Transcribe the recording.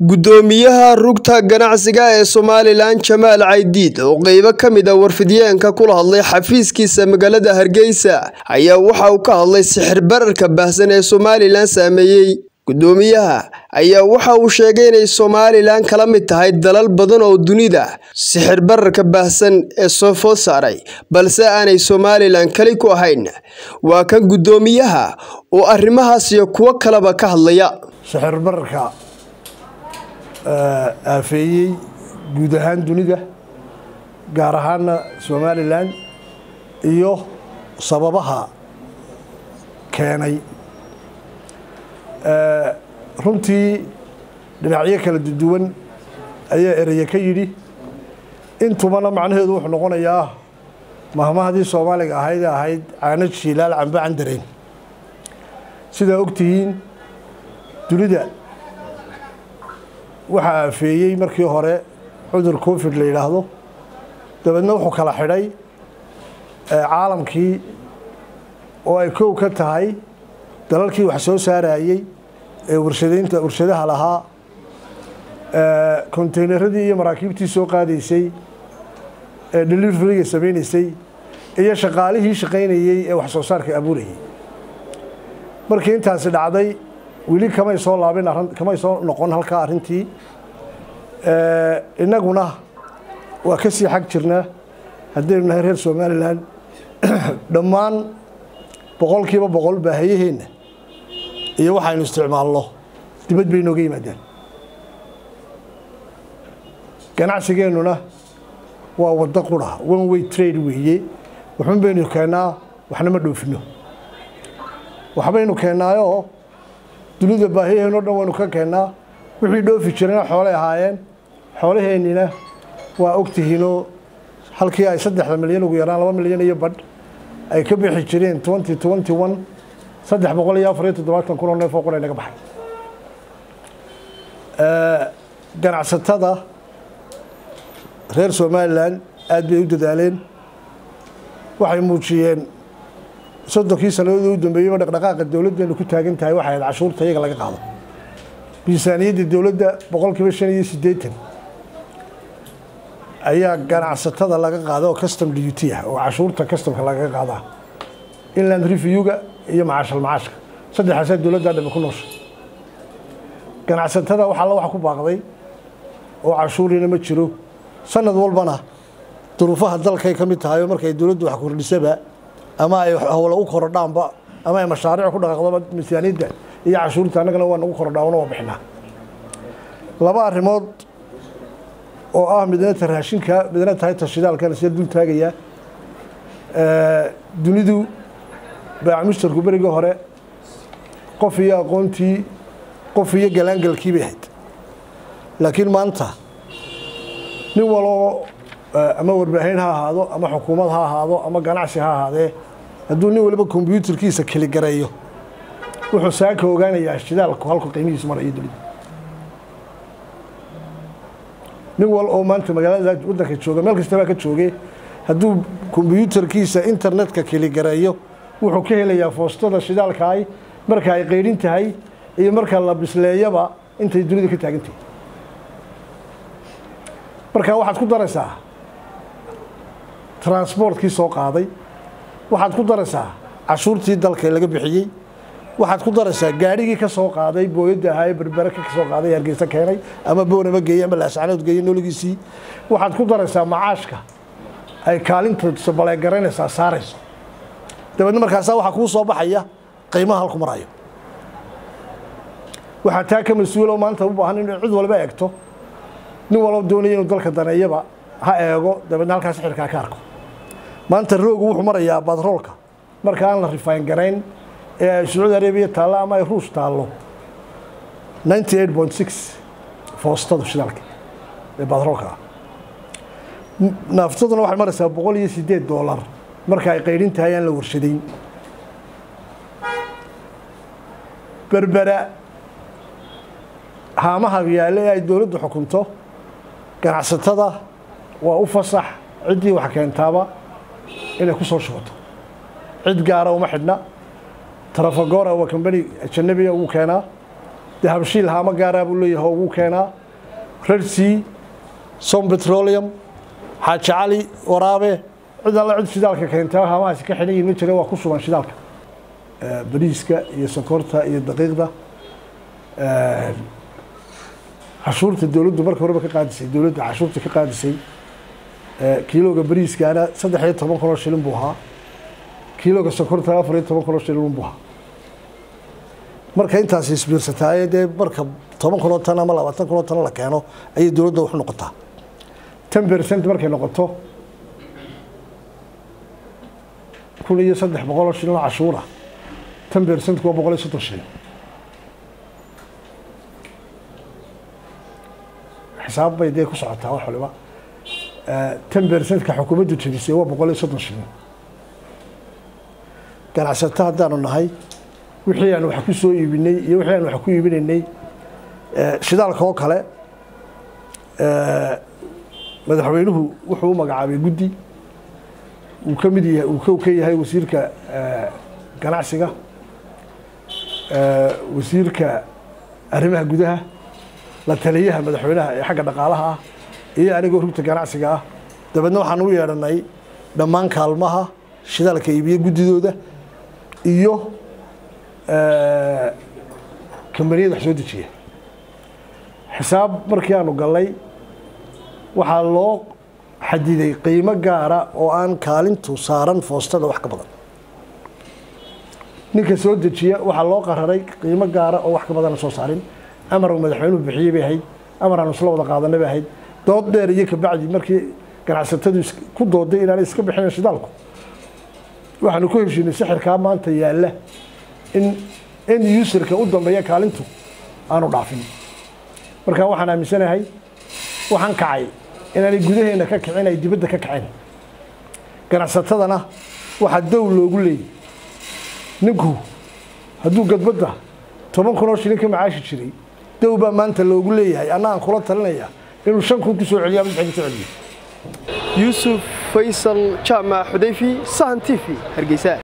Guddoomiyaha rugta ganacsiga ee Somalilan Jamaal Caydiid oo qaybo ka mid ah warfidyenka kula hadlay xafiiskiisa magaalada Hargeysa ayaa waxa uu ka hadlay sicir bararka baahsan ee Somalilan saameeyay. Guddoomiyaha ayaa waxa uu sheegay inay Somalilan kala mid tahay dalal badan oo dunida sicir bararka baahsan ee soo food saaray, balse aanay Somalilan kali ku ahayn. Waa kan guddoomiyaha oo arrimahaas iyo kuwo kaleba ka hadlaya. sixir bararka aafeeyey guud ahaan dunida gaar ahaana somalilan iyo sababaha keenay runtii dhinacyo kala duwan ayaa ereye ka yidhi intubana macnaheedu wuxuu noqonayaa mahmahdii soomaaliga ahayd ee ahayd caano jiilaal cambe candareen sidaa ogtihiin dunida waxaa aafeeyey markii hore cudur covid la yidhaahdo dabeedna wuxuu kala xidhay caalamkii oo ay kow ka tahay dalalkii wax soo saarayey ee warshadaynta warshadaha lahaa konteynaradii iyo maraakiibtii soo qaadaysay ee deliveriga samaynaysay iyo shaqaalihii shaqaynayey ee wax soo saarka abuurayay markii intaasi dhacday weli kamay soo laabin kamay soo noqon halkaa arrintii innaguna waa ka sii xag jirnaa haddaynu nahay reer somalilan dhammaan boqolkiiba boqol baahiyaheenna iyo waxaynu isticmaalno dibad bay nooga yimaadaan ganacsigeennuna waa waddo qura one way trade weeye waxun baynu keennaa waxna ma dhoofino waxbaynu keennaayoo dunida baahiyaheen o dhan waynu ka keennaa wixii dhoofi jirana xoolay ahaayeen xoolaheennina waa ogtihiinoo halkii ay saddexda milyan ugu yaraan laba milyan iyo badh ay ka bixi jireen twenty twenty one saddex boqol iyo afar iyo toddobaatan kun oo neef oo qura naga baxay ganacsatada reer somalilan aad bay u dadaaleen waxay muujiyeen soddonkii sannadoodii u dambeeyeyba dhaqdhaqaaqa dowladdeenu ku taagan tahay waxay ahayd cashuurta iyaga laga qaado miisaaniyadda dowladda boqolkiiba shan iyo siddeetan ayaa ganacsatada laga qaada oo custom duty ah oo cashuurta customka lagaga qaadaa inland reviewga iyo macaashal macaashka saddexaasaa dowladdaa dhabe ku noosha ganacsatada wax alla wax ku baaqday oo cashuurina ma jiro sanad walbana duruufaha dalkay ka mid tahay oo markay dowladdu wax kordhisaba ama ay howla u korodhaanba ama ay mashaariic ku dhaqaaqdoba miisaaniyadda iyo cashuurta annagana waa nagu korodhaana waa bixinaa laba arrimood oo ah midna ta raashinka midna tahay ta shidaalkana sida dul taagayaa dunidu baac mushtarku berigii hore qof iyo aqoontii qof iyo galaangalkii bay ahayd laakiin maanta nin waloo ama warbaahin ha ahaado ama xukuumad ha ahaado ama ganacsi ha ahaadee hadduu nin waliba kombyuutarkiisa keligareeyo wuxuu saaka ogaanayaa shidaalku halku qiimihiisu marayo dunida nin wal oo maanta magaalada waddanka jooga meel kastabaa ka jooge hadduu kombyuutarkiisa internetka keligareeyo wuxuu ka helayaa foostada shidaalkaay marka ay qaydhin tahay iyo marka la bisleeyaba intay dunida ka taagan tahay marka waxaad ku daraysaa transportkii soo qaaday waxaad ku daraysaa cashuurtii dalka laga bixiyey waxaad ku daraysaa gaadhigii ka soo qaaday booyadda ahaa ee berbere ka soo qaaday hargeysa keenay ama boonama geeyey ama laascanood geeyey nooligiisii waxaad ku daraysaa macaashka ay kaalinta baleegaraynaysaa saarayso dabeedna markaasaa waxaa kuu soo baxaya qiimaha halku marayo waxaa taa ka mas-uuloo maanta u baahan in cid walba eegto nin walba doonaya inuu dalka daneeyaba ha eego dabeedna halkaas xirkaa ka arko maanta roogu wuxuu marayaa batroolka marka aan la rifayn garayn ee ay sacuudi arabiya taallo ama ay ruush taallo ninety eight point six foostadu shidaalka ee batroolka ah naaftaduna waxay maraysaa boqol iyo siddeed doolar marka ay qaydhin tahay aan la warshadayn berbera haamaha yaale ee ay dowladdu xukunto ganacsatada waa u fasax ciddii wax keentaaba inay ku soo shubato cid gaara uma xidhna trafagora waa combani ajanabiga ugu keenaa dahabshiil haamo gaaraa buu leeyahay oo ugu keenaa rersea som petroleum xaaji cali waraabe cid alla cid shidaalka keenta haamahaasi ka xidhan yihin ma jira waa ku sugan shidaalka bariiska iyo sokorta iyo daqiiqda cashuurta dowladdu marka horeba ka qaadisay dowladda cashuurta ka qaadisay kiilooga bariiskaana saddex iyo toban kunoo shilin buu ahaa kiilooga sokorta afar iyo toban kunoo shilin buu ahaa marka intaasi isbiirsataaye dee marka toban kunoo tan ama labaatan kunoo tan la keeno ayay dowladda wax noqotaa ten percent markay noqoto kun iyo saddex boqoloo shilin oo cashuura ten percentku waa boqol iyo soddon shilin xisaab bay dee ku socotaa wax waliba ten percentka xukuumaddu jebisay waa boqol iyo soddon shilin ganacsato haddaanu nahay wixii aan wax ku soo iibinay iyo wixii aan wax ku iibinaynay shidaalka oo kale madaxweynuhu wuxuu u magacaabay guddi uu ka mid yahay uu ka yahay wasiirka ganacsiga wasiirka arrimaha gudaha la taliyaha madaxweynaha ee xagga dhaqaalaha ah iyo anigoo rugta ganacsiga ah dabeedna waxaan u yeedhanay dhammaan kaalmaha shidaalka iibiye guddidooda iyo kambaniyada wax soo dejiya xisaab markii aanu gallay waxaa loo xadiday qiimo gaara oo aan kaalintu saaran foostada wax ka badan ninka soo dejiya waxaa loo qararay qiimo gaara oo wax ka badana soo saarin amar uu madaxweynuhu bixiyey bay ahayd amar aanu isla wada qaadanay bay ahayd dood dheer iyo kabacdi markii ganacsatadu ku dooday inaanay iska bixinayn shidaalku waxaanu ku heshiinay sixirkaa maanta yaalla in end userka u dambeeya kaalintu aanu dhaafin marka waxaan aaminsanahay waxaan kacay inaanay gudaheena ka kicin ay dibadda ka kaceen ganacsatadana waxaa dow loogu leeyay ninku hadduu gadbadda toban kun oo shilin ka macaashi jiray dow baa maanta loogu leeyahay anna aan kula talinaya inuu shan kun ku soo celiyo ama lix ku soo celiyo yuusuf faysal jaamac xudayfi sahan t v hargeysa